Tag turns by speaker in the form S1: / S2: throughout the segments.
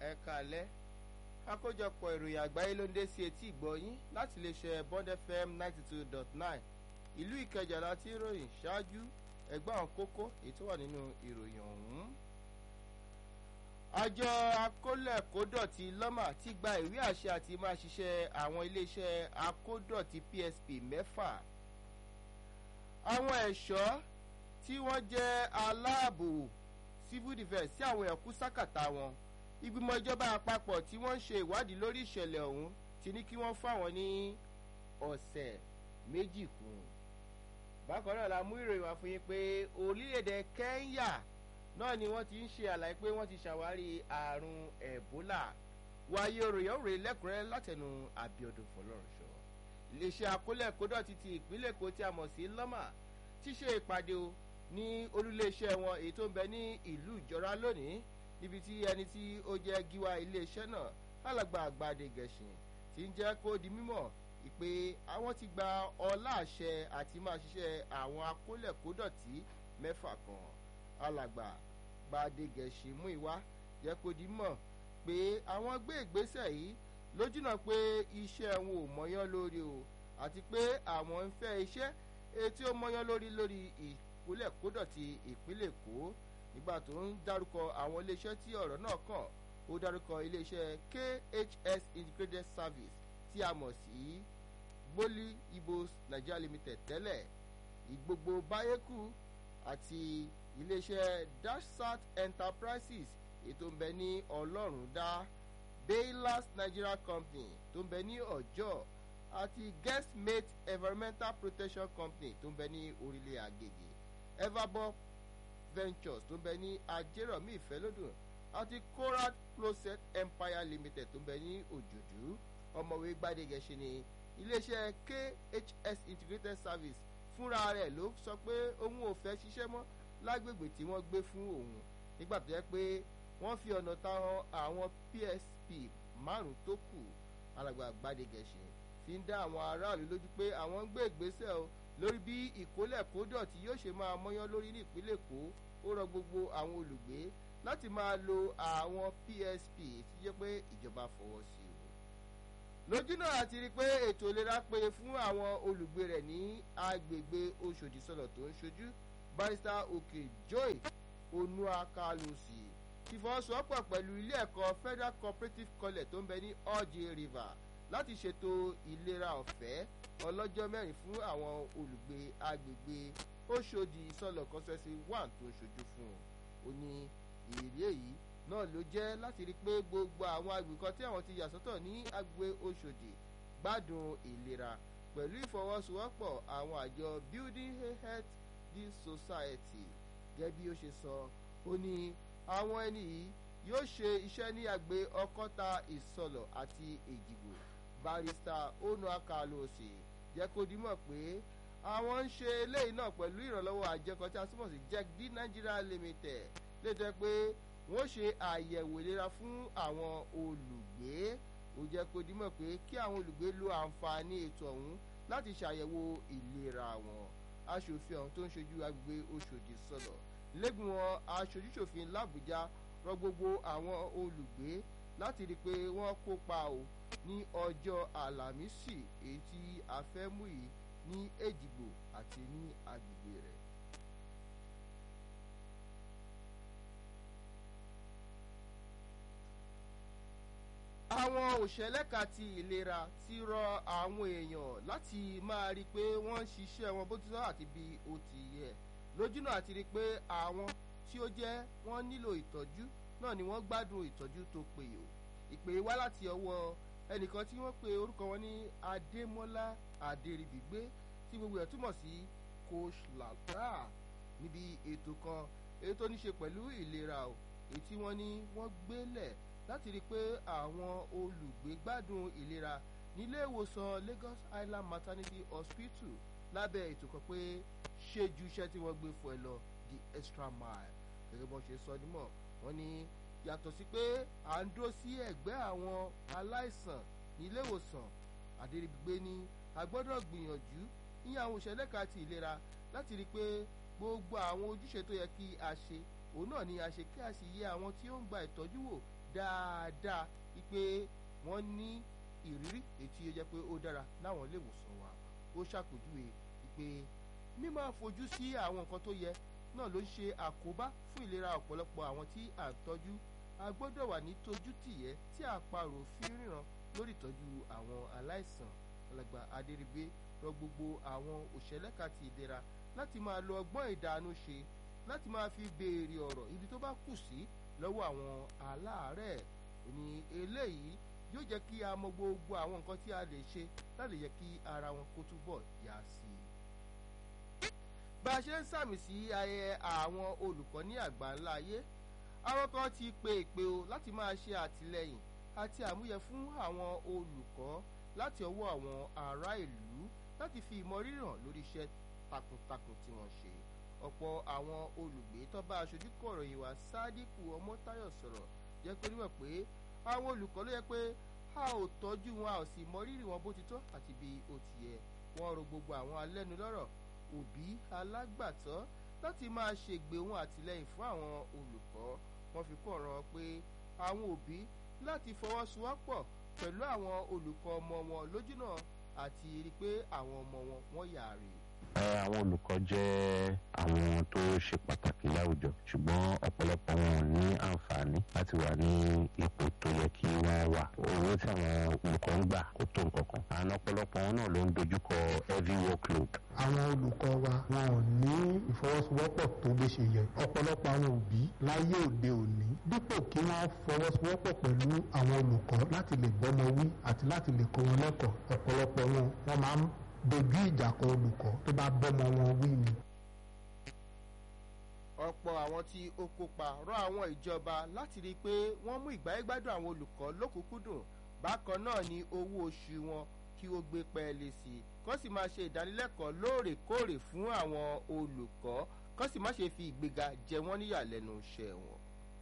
S1: ẹ káalẹ́ àkójọpọ̀ ìròyìn àgbáyé ló ń dé sí etí ìgbọ́yín láti lè ṣe bond fm ninety two dot nine ìlú ìkẹjà láti ìròyìn ṣáájú ẹgbẹ́ àwọn kókó èyí tó wà nínú ìròyìn ọ̀hún. àjọ akólẹ̀kódọ̀tí lọ́mà ti gba ìwé àṣẹ àti máa ṣiṣẹ́ àwọn iléeṣẹ́ akódọ̀tí psp mẹ́fà. àwọn ẹ̀ṣọ́ tí wọ́n jẹ́ aláàbò civil defence sí àwọn ẹ̀kú sákàtà wọn ìgbìmọ̀ ìjọba àpapọ̀ tí wọ́n ń ṣe ìwádìí lórí ìṣẹ̀lẹ̀ ọ̀hún ti ní kí wọ́n fáwọn ní ọ̀sẹ̀ méjì kún. bákan náà la mú ìròyìn wá fún yín pé orílẹ̀-èdè kẹ́ńyà náà ni wọ́n ti ń ṣe àlàyé pé wọ́n ti ṣàwárí àrùn ẹ̀bólà wáyé òròyìn òròyìn lẹ́kùnrẹ́ látẹnu àbíọdún fọlọ́runṣọ. iléeṣẹ́ akólẹ̀kódọ̀ ti ti ìpínlẹ̀ èkó tí a mọ̀ sí lọ́mà ti ṣe ìpàdé o ní olúléeṣẹ́ wọn èyí tó ń bẹ ní ìlú ìjọra lónìí níbi tí ẹni tí ó jẹ́ gíwá iléeṣẹ́ náà alàgbà àgbàdé gẹ̀ṣin ti ń jẹ́ kó di mímọ̀ ìpè àwọn ti gba ọlá àṣẹ àti máa ṣiṣẹ́ àwọn akólẹ̀kódọ̀tí mẹ́fà kan alàgbà gbàdé gẹ̀ṣin mú ìwá jẹ́ kó di mímọ̀ pé àwọn gbé ìgbésẹ̀ yìí lójúnà pé iṣẹ́ wọn ò mọ́yán lórí o àti pé àwọn ń fẹ́ iṣẹ́ etí ó mọ́yán lórí lórí ìkólẹ̀kódọ̀tí ìpínlẹ̀ èkó nígbà tó ń dárúkọ àwọn iléeṣẹ́ tí ọ̀rọ̀ náà kàn ó dárúkọ iléeṣẹ́ khs integrated service tí a mọ̀ sí gbólí ibos nigeria limited tẹ́lẹ̀ ìgbogbo báyékù àti iléeṣẹ́ dashsat enterprises ètò ń bẹ ní ọlọ́run dá baylas nigeria company tó ń bẹ ní ọjọ́ àti guestmate environmental protection company tó ń bẹ ní orílẹ̀ àgègè everbob ventures tó ń bẹ ní ajérọ̀mí ìfẹ́lódùn àti korat process empire limited tó ń bẹ ní òjòjú ọmọwé gbadegẹṣin ni iléeṣẹ́ khs integrated service fúnra rẹ̀ ló sọ pé òun ò fẹ́ ṣiṣẹ́ mọ́ lágbègbè tí wọ́n gbé fún òun nígbà tó yẹ pé wọ́n fi ọ̀nà táwọn àwọn psp márùn-ún tó kù alàgbà gbadegẹṣin fi ń dá àwọn aráàlú lójú pé àwọn ń gbé ìgbésẹ̀ o lórí bí ìkólẹ̀kódọ̀tí yóò ṣe máa mọ́yán lórí ní ìpínlẹ̀ èkó ó rọ gbogbo àwọn olùgbé láti máa lo àwọn psp tí jẹ́ pé ìjọba fọwọ́ sí o. lójú náà àti rí i pé ètò ìlera péye fún àwọn olùgbé rẹ̀ ní agbègbè oṣòdì sọ̀lọ̀ tó ń ṣojú barista òkè joy onuakalusi ti fọwọ́sowọ́pọ̀ pẹ̀lú ilé ẹ̀kọ́ federal cooperative college tó ń bẹ ní ọ̀jẹ̀ river láti ṣètò ìlera ọ̀fẹ́ ọlọ́jọ́ mẹ́rin fún àwọn olùgbé agbègbè oṣòdì ìsọlọ̀ kọ́sẹ́sì one tó ṣojú fún un ó ní ìrírí èyí náà ló jẹ́ láti rí i pé gbogbo àwọn agbègbè kan tí àwọn ti yà sọ́tọ̀ ní agbègbè oṣòdì gbádùn ìlera pẹ̀lú ìfọwọ́sowọ́pọ̀ àwọn àjọ building a healthy society gẹ́gẹ́ bí ó ṣe sọ ó ní àwọn ẹni yìí yóò ṣe iṣẹ́ ní àgbè ọkọ́ta ìsọlọ̀ àti èjìgbò barista onu akalosi jẹ́ kó dimọ̀ pé àwọn ń ṣe eléyìí náà pẹ̀lú ìrànlọ́wọ́ àjẹkọ̀ tí a túmọ̀ sí jack d nigeria limited létọ́ pé wọ́n ṣe àyẹ̀wò ìlera fún àwọn olùgbé ó jẹ́ kó dimọ̀ pé kí àwọn olùgbé lo àǹfààní ètò ọ̀hún láti ṣàyẹ̀wò ìlera wọn aṣòfin ọ̀hún tó ń ṣojú agbègbè oṣòdì sọ̀rọ̀ lẹ́gbìmọ̀ aṣojúṣòfin làbújá rọ gbogbo àwọn olùgbé láti rí i pé wọ́n kópa o ní ọjọ́ àlàmísì èyí tí a fẹ́ mú yìí ní èjìgbò àti ní agbègbè rẹ̀. àwọn òṣèlẹ́ka ti ìlera ti rọ àwọn èèyàn láti máa rí i pé wọ́n ń ṣiṣẹ́ wọn bó ti sọ àti bí ó ti yẹ lójúnà àti rí i pé àwọn tí ó jẹ́ wọ́n nílò ìtọ́jú náà ni wọ́n gbádùn ìtọ́jú tó péye o ìpè wá láti ọwọ́ ẹnìkan tí wọ́n pe orúkọ wọn ní adémọ́lá adéríbigbé tí gbogbo ẹ̀ túmọ̀ sí coach lata níbi ètò kan èyí tó ní ṣe pẹ̀lú ìlera o èyí tí wọ́n ní wọ́n gbélẹ̀ láti rí i pé àwọn olùgbé gbádùn ìlera nílé ìwòsàn lagos island maternity hospital lábẹ́ ètò kan pé ṣe ju iṣẹ́ tí wọ́n gbé fún ẹ lọ the extra mile gẹ́gẹ́ bọ́n ṣe sọ nímọ̀ wọ́n ní yàtọ̀ sí pé à ń dúró sí ẹ̀gbẹ́ àwọn aláìsàn nílé ìwòsàn àdérígbé ní a gbọ́dọ̀ gbìyànjú ní àwọn òṣèlẹ́ka ti ìlera láti rí i pé gbogbo àwọn ojúṣe tó yẹ kí a ṣe òun náà ni a ṣe kí a sì yẹ àwọn tí ó ń gba ìtọ́jú wò dáadáa wípé wọ́n ní ìrírí ètí ó jẹ́ pé ó dára láwọn ilé ìwòsàn wa ó ṣàpèjúwe wípé mímọ fojú sí àwọn nǹkan tó yẹ náà ló ń ṣe àkóbá fún ìlera ọ̀pọ̀lọpọ̀ àwọn tí à ń tọ́jú a gbọ́dọ̀ wà ní tójú tìyẹ́ tí àparò fi ríran lórí ìtọ́jú àwọn aláìsàn alàgbà adérígbé rọ gbogbo àwọn òṣèlẹ́ka ti ìlera láti máa lo ọgbọ́n ìdánú ṣe láti máa fi béèrè ọ̀rọ̀ ibi tó bá kù sí lọ́wọ́ àwọn aláàárẹ̀ ní eléyìí yóò jẹ́ kí a mọ gbogbo àwọn nǹkan tí a lè ṣe láti yẹ kí ara wọn kó túbọ̀ yá sí i. bá a ṣe ń sàmì sí ayẹyẹ àwọn olùkọ́ ní àgbáńlá ayé àwọn kan ti pe ìpè o láti máa ṣe àtìlẹyìn àti àmúyẹ fún àwọn olùkọ́ láti ọwọ́ àwọn ará ìlú láti fi ìmọ̀rírì hàn lórí iṣẹ́ takuntakun tí wọ́n ṣe ọ̀pọ̀ àwọn olùgbé tó bá aṣojú kọ̀ròyìn wá sádíkù ọmọtáyọ̀ sọ̀rọ̀ jẹ́ pé níwọ̀n pé àwọn olùkọ́ ló yẹ pé a ò tọ́jú wọn a ò sì mọrírì wọn bó ti tọ́ àti bí ó ti yẹ wọ́n ro gbogbo àwọn alẹ́nulọ́rọ̀ òbí alágbàtọ́ láti máa ṣègbè wọn àtìlẹyìn fún àwọn olùkọ́ wọ́n fi kọ́ ọ̀ràn pé àwọn òbí láti fọwọ́sowọ́pọ̀ pẹ̀lú àwọn olùkọ́ ọmọ wọn lójúnà àti rí i pé àwọn ọmọ wọn wọ́n yàrá
S2: àwọn olùkọ́ jẹ́ àwọn tó ṣe pàtàkì láwùjọ ṣùgbọ́n ọ̀pọ̀lọpọ̀ wọn ò ní àǹfààní láti wà ní ipò tó yẹ kí wọ́n wà owó tí àwọn olùkọ́ ń gbà kó tó nǹkan kan àwọn ọ̀pọ̀lọpọ̀ wọn náà ló ń dojúkọ heavy workload.
S3: àwọn olùkọ́ wa wọn ò ní ìfọwọ́sowọ́pọ̀ tó bó ṣe yẹ ọ̀pọ̀lọpọ̀ àwọn òbí láyé òde òní dípò kí wọ́n fọwọ́sowọ́pọ̀ pẹ̀lú àwọn olùkọ́ láti lè gbọ́mọ wí àti láti lè kọ́ wọn lẹ́kọ̀ọ́ ọ̀pọ̀lọpọ̀ wọn wọ́n máa ń dojú ìjà kọ olùkọ́ tó bá bọ́mọ wọn wí ni.
S1: ọ̀pọ̀ àwọn tí ó kópa rọ àwọn ìjọba láti rí i pé wọ́n mú ìgbáyégbádùn àwọn olùkọ́ lókùnkúndùn bákan náà ni owó oṣù wọn kí ó gbé pẹ́ẹ́lí sí i kó sì máa ṣe ìdánilẹ́kọ̀ọ́ lóòrèkóòrè fún àwọn olùkọ́ kó sì má ṣe fi ìgbéga jẹ wọ́n níyàlẹ́nu iṣẹ́ wọn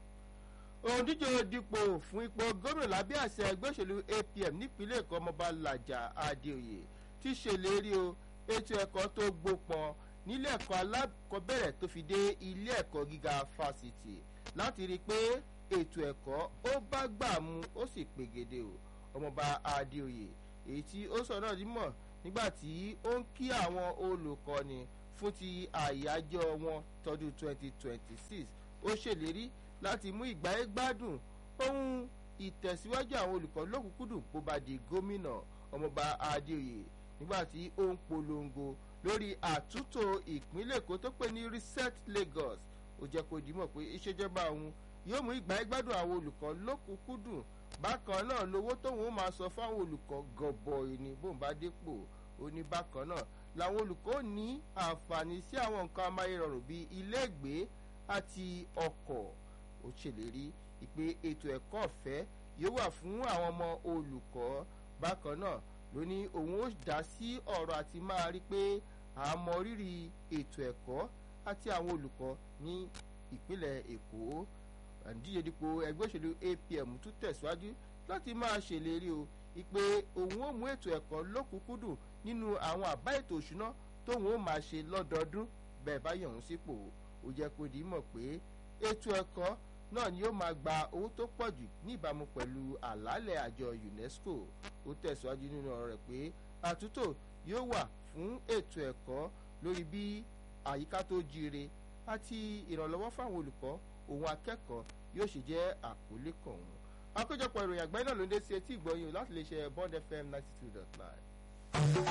S1: òǹdíje dipò fún ipò gómìnà lábẹ́ àṣẹ ẹgbẹ́ òṣèlú apm nípínlẹ̀ èkó ọmọọba làjà adéoyè ti ṣèlérí o ètò ẹ̀kọ́ tó gbópọn nílé ẹ̀kọ́ alákọ̀ọ́bẹ̀rẹ̀ tó fi dé ilé ẹ̀kọ́ gíga fásitì láti rí i pé ètò ẹ̀kọ́ ó bá gbà mu ó sì pegede o ọmọọba adéoyè èyí tí ó sọ náà dímọ̀ nígbà tí ó ń kí àwọn olùkọ́ni fún ti àyájọ́ wọn tọdún 2026 ó ṣèlérí láti mú ìgbáyé gbádùn ohun ìtẹ̀síwájú àwọn olùkọ́ lókùnkúndùn bó bá di gómìnà ọmọọba adéoyè nígbà tí ó ń polongo lórí àtúntò ìpínlẹ̀ èkó tó pè ní reset lagos ó jẹ́ kó dìímọ̀ pé ìṣèjọba òun yóò mú ìgbáyé gbádùn àwọn olùkọ́ lókùnkúndùn bákan náà lówó tóun ó máa sọ fáwọn olùkọ́ gọbọi ní bóun bá dépò ó ní bákan náà làwọn olùkọ́ ní àǹfààní sí àwọn nǹkan amáyérọrùn bíi iléègbé àti ọkọ̀ ó ṣèlérí ìpè ètò ẹ̀kọ́ ọ̀fẹ́ yóò wà fún àwọn ọmọ olùkọ́ bákan náà ló ní òun ó dá sí ọ̀rọ̀ àti máa rí pé à ń mọ rírì ètò ẹ̀kọ́ àti àwọn olùkọ́ ní ìpínlẹ̀ èkó àdíje dípò ẹgbẹ́ òṣèlú apm tún tẹ̀síwájú láti máa ṣèlérí o ìpè òun ó mú ètò ẹ̀kọ́ lókùnkúndùn nínú àwọn àbá ètò òṣùná tóun ó máa ṣe lọ́dọọdún bẹ́ẹ̀ bá yàn òun sípò ó jẹ́ kó di mọ̀ pé ètò ẹ̀kọ́ náà ni yóò máa gba owó tó pọ̀ jù ní ìbámu pẹ̀lú àlàálẹ̀ àjọ unesco ó tẹ̀síwájú nínú ọ̀rọ̀ rẹ̀ pé àtúntò yóò wà fún ètò ẹ̀kọ́ lórí bí àyíká tó jíire àti ìrànlọ́wọ́ fáwọn olùkọ́ òun akẹ́kọ̀ọ́ yóò ṣe jẹ́ àkólé kan òun àkójọpọ̀ ìròyìn àgbáyé náà ló ń dé sí etí ìgbọ̀nyìn láti lè ṣe bond fm ninety two dot nine.